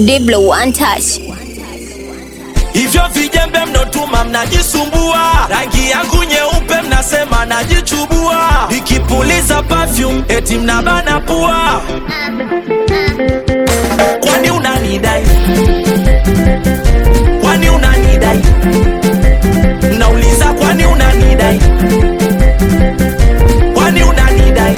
Diblo one touch. Hivyo vijembe mnotuma mnajisumbua, rangi yangu nyeupe mnasema najichubua, nikipuliza perfume eti mnabana pua. Kwani unanidai? Kwani unanidai? Nauliza, kwani unanidai? Kwani unanidai?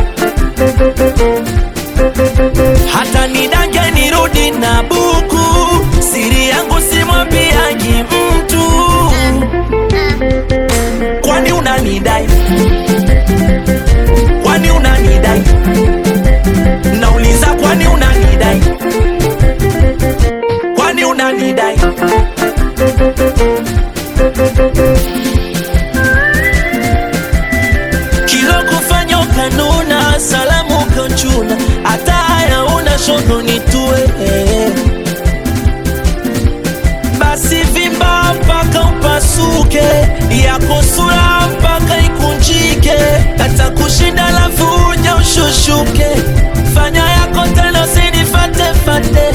hata nidange nirudi na buku, siri yangu simwambiagi mtu. Kwani unanidai? Kwani unanidai? Nauliza, kwani unanidai? Kwani unanidai? kilo kufanya ukanuna, salamu ukanchuna, hata haya una shogo nitue basi vimba mpaka upasuke, yako sura mpaka ikunjike, hata kushinda lafu uja ushushuke, fanya yako tena usinifate fate.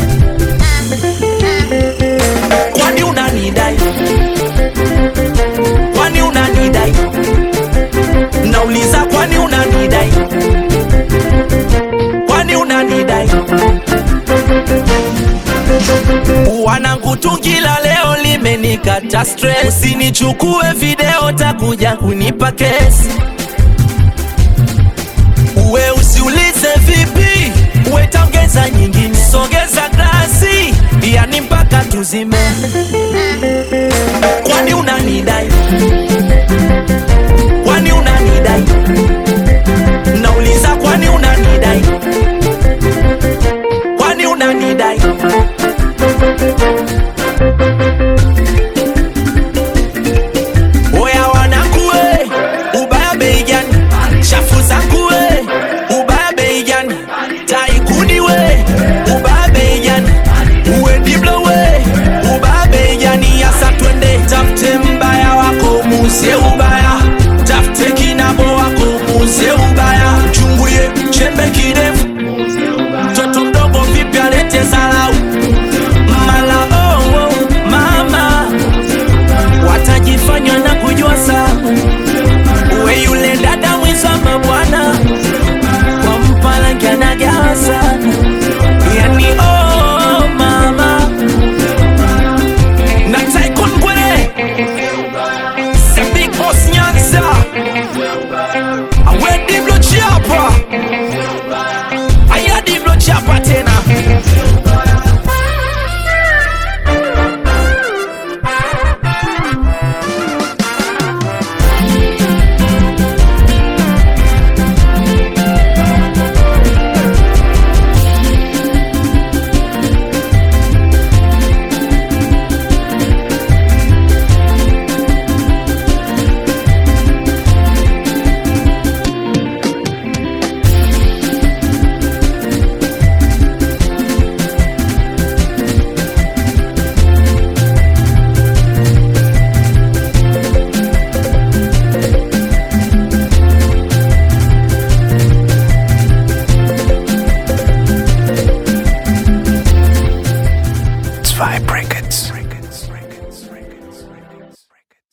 Kwani unanidai? Kwani unanidai? Nauliza, kwani unanidai? Kwani unanidai? Wanangu tungila leo limenikata stress, usinichukue video takuja kunipa kesi. Uwe usiulize vipi, uwe taongeza nyingine, sogeza glasi, yani mpaka tuzime. Kwani unanidai? Kwani unanidai? Nauliza, kwani unanidai? Kwani unanidai? Oya wanangu we, ubaya bei gani? Shafu zangu we, ubaya bei gani? Taikuni we, ubaya bei gani? Uwe Diblo we, ubaya bei gani? Yasa twende tafute mbaya wako muzie ubaya, tafute kinabo wako muzie ubaya, chunguye chembe kirefu, mtoto mdogo vipi alete zarau mala oh, oh, mama watajifanya na kujua sana, uwe yule dada mwizama bwana kwa mpalangi anagawa sana, yani oh, mama na Tycoon Ngwere the big boss Nyanza awe Diblo Chapa aya Diblo Chapa tena Zwei Brackets.